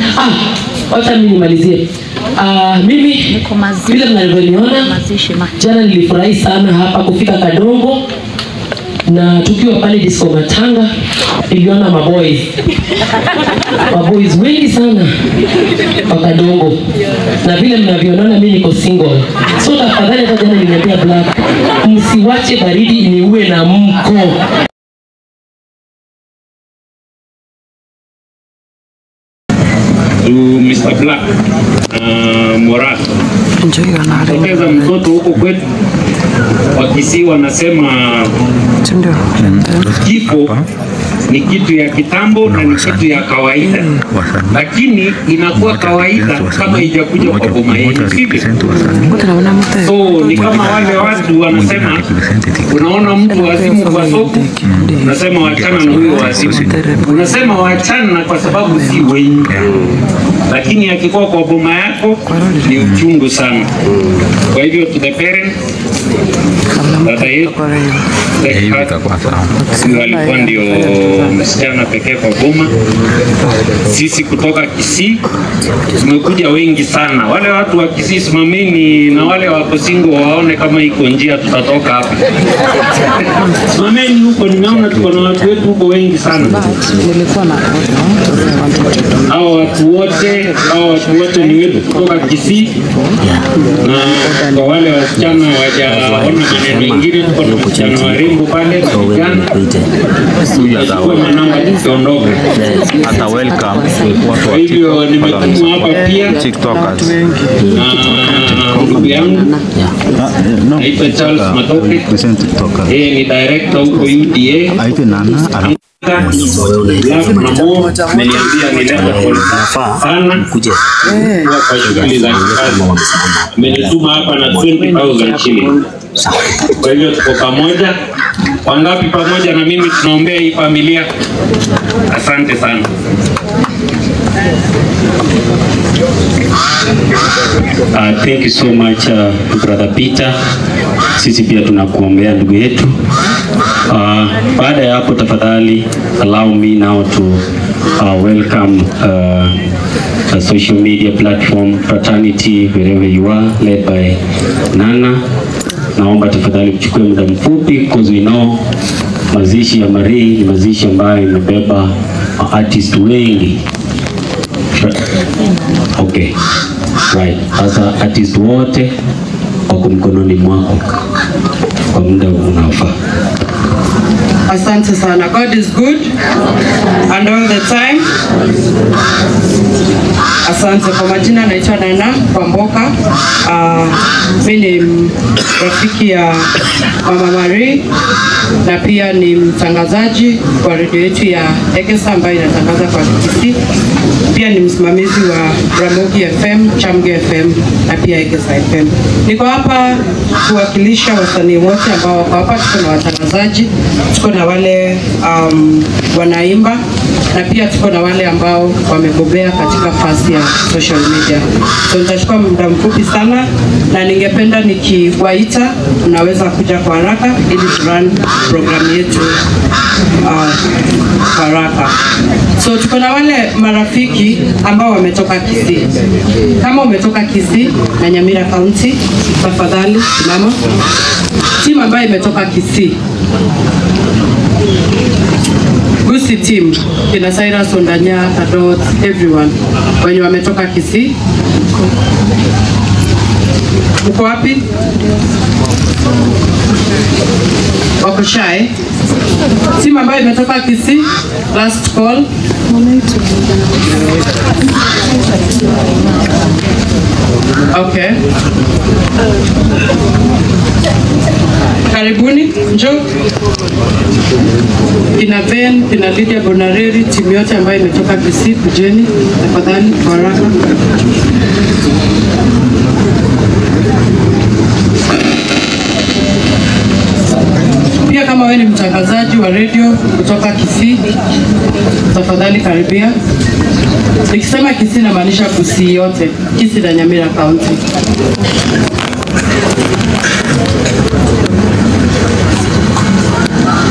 Ah, wacha mimi nimalizie. Ah, mimi vile mnavyoniona jana nilifurahi sana hapa kufika Kadongo na tukiwa pale disco Matanga niliona maboys maboys wengi sana wa Kadongo, na vile mnavyoona mimi niko single, so tafadhali, hata jana niliambia Black, msiwache baridi iniue na mko to Mr. Black uh, Morat poteza mtoto huko kwetu Wakisii wanasema kifo ni kitu ya kitambo na ni kitu ya kawaida, lakini inakuwa kawaida kama ijakuja kwa boma yetu, sivyo? So ni kama wale watu wanasema, unaona mtu wazimu kwa soko, unasema wachana na huyo wazimu, unasema wachana kwa sababu si wengi, lakini akikuwa kwa boma yako ni uchungu sana. Kwa hivyo to the parents, dada yetu huyo alikuwa ndio msichana pekee kwa boma. Sisi kutoka Kisii tumekuja wengi sana. Wale watu wa Kisii simameni, na wale wako single waone kama iko njia tutatoka hapa. Simameni huko, nimeona tuko na watu wetu huko wengi sana. Hao watu wote, hao watu wote ni wetu kutoka Kisii, na kwa wale wasichana wajaona maneno mengine, tuko na wasichana warembo pale na vijana Tutachukua manamba tukiondoka. hata welcome watu Kwa wa hivyo nimetumwa hapa pia TikTokers. na ndugu yangu naitwa Charles Matoke, yeye ni director huko UDA. Aite nana ana Black Mamo ameniambia nilete pole sana kuwa kwa shughuli za kikazi. Amenituma hapa na 20,000 shilling. Kwa hivyo tuko pamoja. Wangapi pamoja na mimi tunaombea hii familia? Asante sana. Uh, thank you so much uh, brother Peter. Sisi pia tunakuombea ndugu yetu. Uh, baada ya hapo tafadhali allow me now to uh, welcome uh, a social media platform fraternity wherever you are led by Nana. Naomba tafadhali mchukue muda mfupi because we know mazishi ya Marie ni mazishi ambayo imebeba artist wengi Okay. Right. Sasa artist wote wako mkononi mwako kwa muda unaofaa. Asante sana. God is good and all the time. Asante kwa majina, naitwa Nana Kwamboka. Uh, mi ni rafiki ya Mama Marie na pia ni mtangazaji kwa redio yetu ya Egesa ambayo inatangaza kwa Kisii. Pia ni msimamizi wa Ramogi FM, Chamge FM na pia Egesa FM. Niko hapa kuwakilisha wasanii wote ambao wako hapa. Tuko na watangazaji, tuko na wale um, wanaimba na pia tuko na wale ambao wamebobea katika fasi ya social media. So nitachukua muda mfupi sana, na ningependa nikiwaita, mnaweza kuja kwa haraka ili turun programu yetu uh, kwa haraka. So tuko na wale marafiki ambao wametoka Kisii. Kama umetoka Kisii na Nyamira County, tafadhali simama. Timu ambayo imetoka Kisii Gusi team kina Cyrus Ondanya, Kadot, everyone wenye wametoka Kisii. Uko wapi? Wako shy. Timu ambayo imetoka Kisii, last call. Okay. Karibuni, njoo kina Ben, kina Lydia Bonareri, timu yote ambayo imetoka Kisii, kujeni tafadhali kwa haraka. Pia kama wewe ni mtangazaji wa redio kutoka Kisii, tafadhali karibia. Nikisema Kisii namaanisha Kisii yote, Kisii na Nyamira County.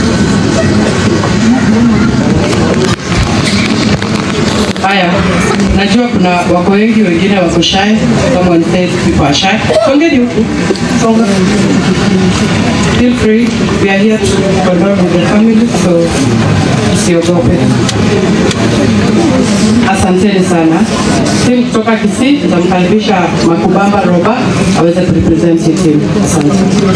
Haya, najua kuna wako wengi, wengine wako shy. Someone says people are shy. Songeni huku, songa. Feel free, we are here to condole with the family, so usiogope. Asanteni sana. Timu kutoka Kisii nitamkaribisha Makubamba Roba aweze kurepresent hii timu. Asante.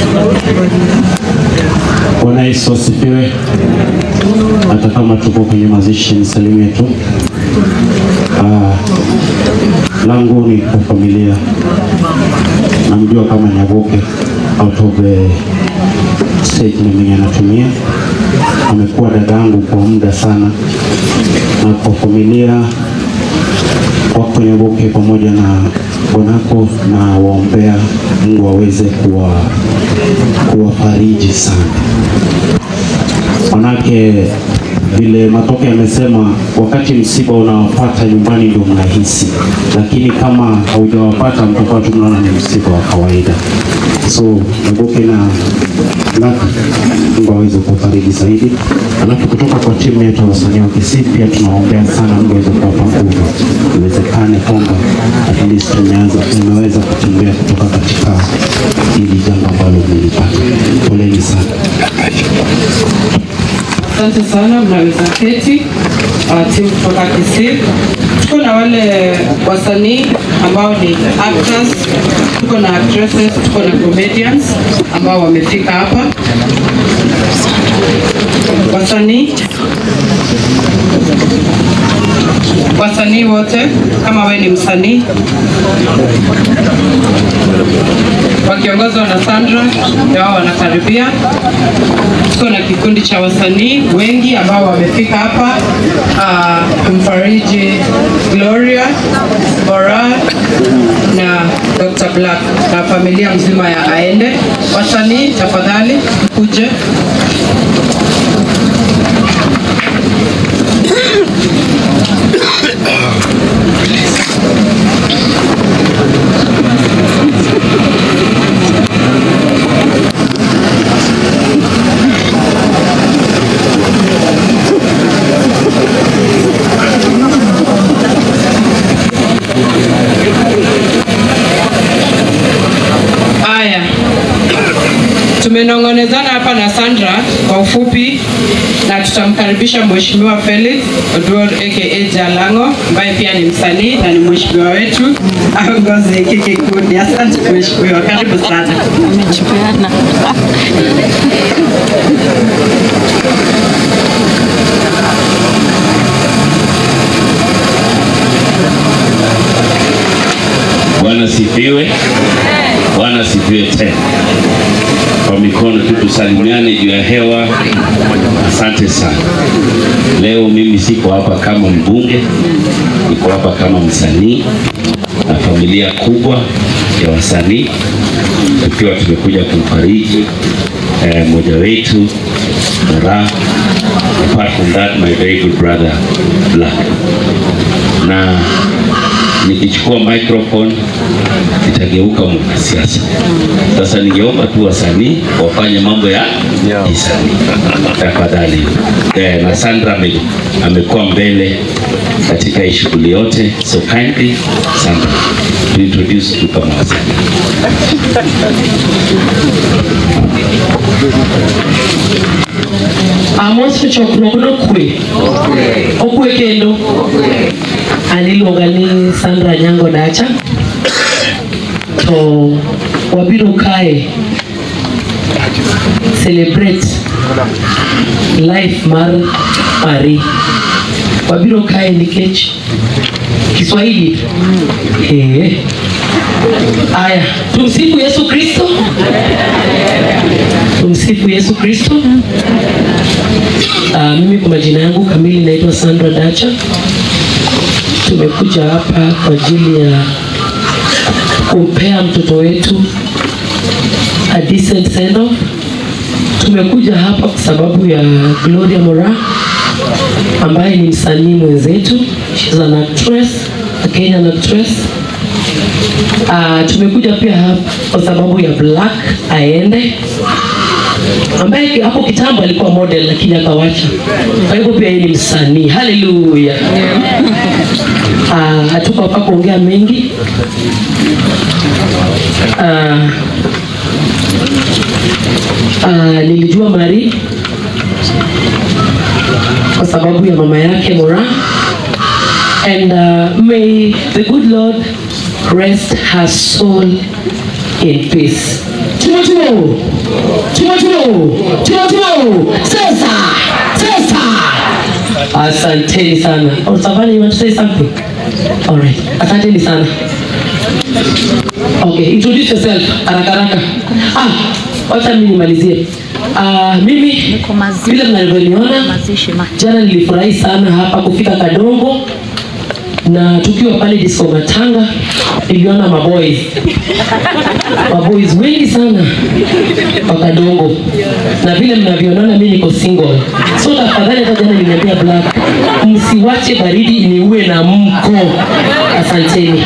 Bwana Yesu asifiwe. Hata kama tuko kwenye mazishi nisalimie tu. Ah, langu ni kwa familia, namjua kama Nyaboke out of the state mwenye anatumia, amekuwa dada yangu kwa muda sana, na kwa familia wako Nyaboke pamoja na bwanako na waombea Mungu aweze kuwa kuwafariji sana, manake vile Matoke amesema, wakati msiba unawapata nyumbani ndio mnahisi, lakini kama haujawapata mtakuwa tu mnaona ni msiba wa kawaida. So Nyaboke na Laka, Mungu aweze kuwafariji zaidi. Alafu kutoka kwa timu yetu ya wasanii wa Kisii pia tunaombea sana Mungu aweze kuwapa nguvu, iwezekane kwamba at least tumeanza tumeweza kutembea kutoka katika hili jambo ambalo mlilipata. Poleni sana. Asante sana, mnaweza keti. Uh, timu kutoka Kisii, tuko na wale wasanii ambao ni actors, tuko na actresses, tuko na comedians ambao wamefika hapa. Wasanii wasanii wote, kama we ni msanii, wakiongozwa na Sandra, ndio wao wanakaribia. Tuko na kikundi cha wasanii wengi ambao wamefika hapa uh, kumfariji Gloria Bora na Dr. Black na familia mzima ya Aende. Wasanii tafadhali kuje. Haya, tumenong'onezana hapa na Sandra kwa ufupi, na tutamkaribisha Mheshimiwa Felix Oduor aka Jalango ambaye pia ni msanii na ni mheshimiwa wetu aongoze hiki kikundi. Asante mheshimiwa, karibu sana. Bwana sifiwe. Bwana sifiwe tena. Kwa mikono tu tusalimiane juu ya hewa. Asante sana. Leo mimi siko hapa kama mbunge, niko hapa kama msanii na familia kubwa ya wasanii, tukiwa tumekuja kumfariji eh, mmoja wetu Dora, apart from that my very good brother Black na nikichukua microphone itageuka mwanasiasa. Sasa ningeomba tu wasanii wafanye mambo ya kisanii tafadhali. Eh, na Sandra ame, amekuwa mbele katika hii shughuli yote, so kindly Sandra to introduce tu kama wasanii. Amos chokruok nokwe okwe kendo an iluonga ni Sandra Nyango Dacha to wabiro kae celebrate life mar Marie wabiro kae nikech Kiswahili eh Aya, tumsifu Yesu Kristo. Tumsifu Yesu Kristo. Uh, mimi kwa majina yangu kamili naitwa Sandra Dacha. Tumekuja hapa kwa ajili ya kumpea mtoto wetu a decent send off. Tumekuja hapa kwa sababu ya Gloria Mora ambaye ni msanii mwenzetu. She's an actress, a Kenyan actress. Uh, tumekuja pia hapa kwa sababu ya Black Aende ambaye hapo kitambo alikuwa model lakini akawacha. Kwa hivyo pia yeye ni msanii. Haleluya. Ah, hatuko hapa kuongea mengi. Ah, ah, nilijua Mari kwa sababu ya mama yake Mora and uh, may the good Lord rest her soul in peace. Timotheo, Timotheo, Timotheo, sasa, sasa. Asanteni sana. Oh, Savannah, you want to say something? All right. Asanteni sana. Okay, introduce yourself haraka haraka. Ah, wacha mimi nimalizie. Ah, mimi vile mnavyoniona jana nilifurahi sana hapa kufika Kadongo na tukiwa pale disco Matanga niliona maboys maboys wengi sana wa Kadongo, na vile mnavyoona mimi niko single, so tafadhali, hata jana niliambia Black, msiwache baridi iniue na mko. Asanteni.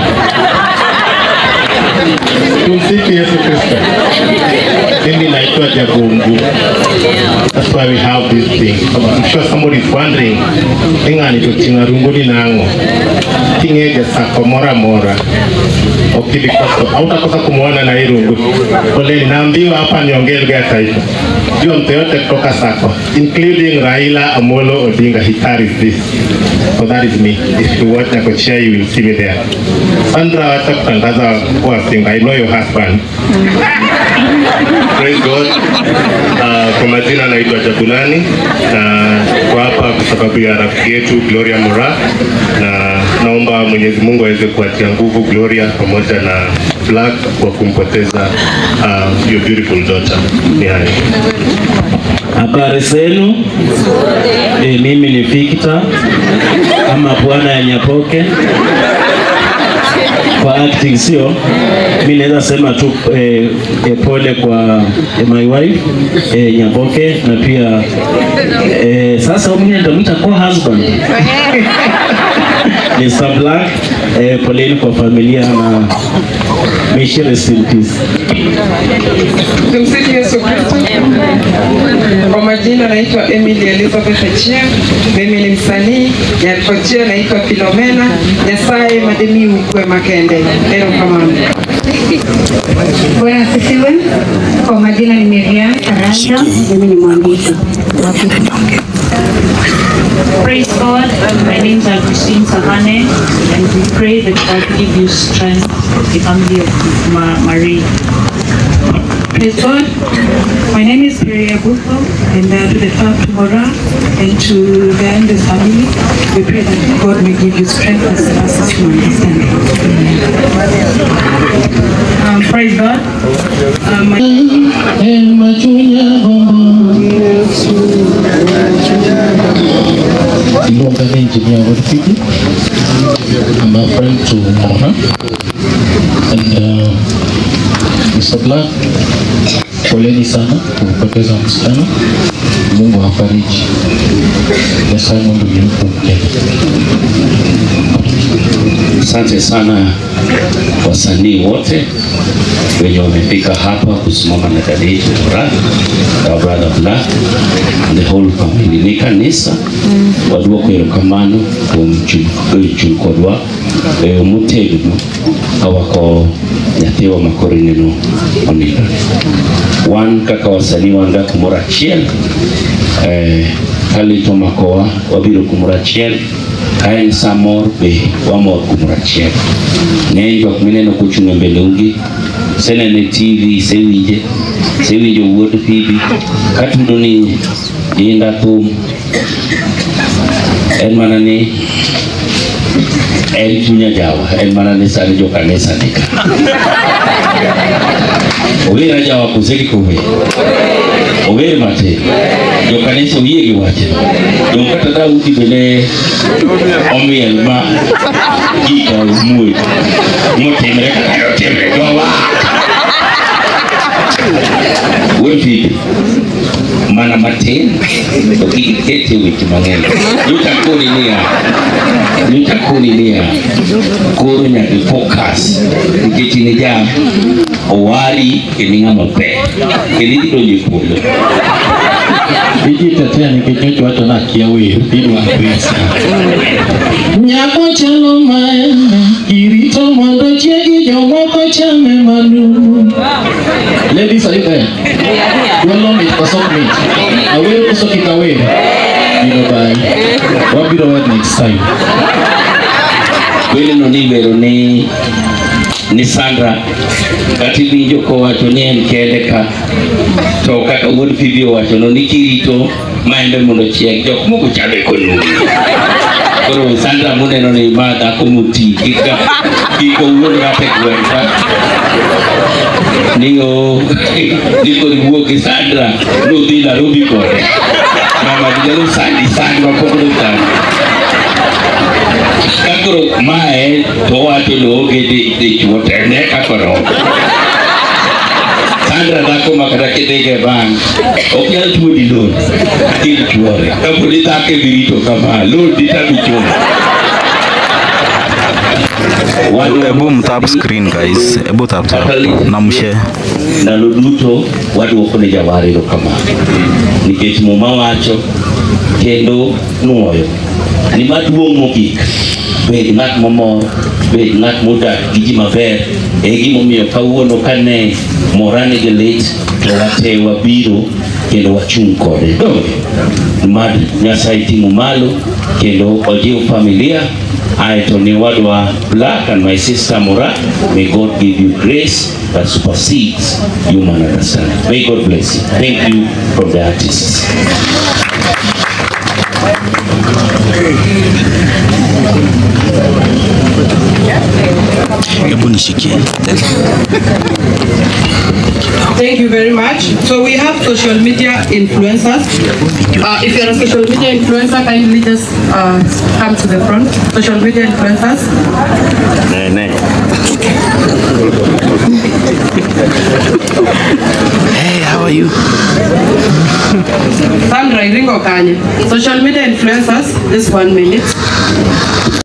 Tumsifu Yesu Kristo. Mimi naitwa Jagungu. That's why we have this thing. I'm sure somebody is wondering, ingani tutinga runguni nango. Tingeja sako mora mora. Okili koso. Hautakosa kumuona na hii rungu. Poleni, naambiwa hapa niongee lugha ya taifa. Jua mtu yote kutoka sako, including Raila Amolo Odinga, he carries this. So that is me. If you watch Nakochia, you will see me there. Sandra, wacha kutangaza kuwa single. I know your husband. Praise God. Uh, kwa majina naitwa Jabulani na kwa hapa kwa sababu ya rafiki yetu Gloria Mora, na naomba Mwenyezi Mungu aweze kuatia nguvu Gloria pamoja na Black kwa kumpoteza uh, your beautiful daughter. Ni hayo. Habari zenu? E, mimi ni Victor ama bwana ya Nyapoke kwa acting, sio mi naweza sema tu eh, eh, pole kwa eh, my wife eh, Nyapoke na pia eh, sasa mimi nitamwita co-husband Mr. Black eh, poleni kwa familia na may she rest in peace. Tumsifu Yesu Kristo. Kwa majina naitwa Emily Elizabeth Achia. Mimi ni msanii Nyakochia, naitwa Filomena Nyasaye Mademi Ukwe Makende. Ero kamano. Bwana asifiwe. Kwa majina ni Miriam Karanja, mimi ni mwandishi. Praise God. My name is Christine Savane, and we pray that God give you strength, the family of Ma- Marie. Praise God. My name is Peria Bufo, and uh, to the fam- to Mora and to the Andes family, we pray that God may give you strength as as you understand. Um, praise God. Um, my- Ilonga ni engineer Rafiki. I'm a friend to Moha. And uh, Mr. Black, poleni sana kumpoteza msichana. Mungu afariji. Nyasaye Mungu yumkumke. Asante sana wasanii wote wenye wamefika hapa kusimama na dada yetu Furaha, our brother Black and the whole family. Ni kanisa waduoko erokamano kuom chung' chung' kodwa e motegno kawako nyathiwa makoro ineno onindo. Wan kaka wasanii wan ga kumoro achiel eh, kalito makowa wabiro kumoro achiel ka en sa mor be wamor kumoro achiel ng'eny jok mineno kochung' e mbeleugi senene tv sewinje sewinjo wuod Phoebe katudo ni inda thum en mana ni en chunya jawa en mana ni sani jo kanisa ni ka owera jawa kose gi kowe ower matin jo kanisa oyie gi wache jo kata Daudi bende omiel ma gika muoch motimre kaka otimre jowa wuod Phoebe mana mana matin to kik ikete weche mang'eny nitakoni niya nitakoni niya koro nyaka focus nikech in ja owari kendo ing'ama ber kendo idonjo e polo Ijitetea nikech nyocha wacho ni akia wer idwa pesa. Nyako chalo maembe, irito mondo chiegi jomoko chame manumu. Ladies, are you there? Dwalo mit koso ok mit? Awer koso kik awer? Biro bye. Wabiro wad next time. weleno ni iwero ni ni Sandra kata iwinjo kowacho ni en kende ka to kaka wuod Phoebe owachono ni kirito maembe mondo chieg jok moko chame konumu koro Sandra muneno ni ma dhako moti kika kik owuond ng'ato e gweng' ka ni o ni kod wuok gi Sandra nodhi Nairobi kode mama nyalo sandi sandi mapok notami kakoro mae to wacho ni oonge dichuo te ne kakoro Sandra dhako ma kata kidhiga e bank ok nyal tuoni loan kil chuore kaponi dhako ebirito kama loan ditami chulo Ebu mtap screen guys, ebu tap tap na mshare. ndalo duto waduoko ne jawar erokamano nikech muma wacho kendo nuoyo ni maduong' mogik bed ng'at momor bed ng'at modak gi ji maber e gimomiyo kawuono kane mora nigi lit to wate wabiro kendo wachung' kode donge mad nyasaye ting'u malo kendo ojiw familia aeto ni wadwa black and my sister mora may god give you grace that supersedes human understanding may god bless you thank you from the artists Ebu nishikie. Thank you very much. So we have social media influencers. Uh, if you're a social media influencer, kindly just uh, come to the front. Social media influencers. Hey, how are you? Sandra Iringo Kanye. Social media influencers, this one minute.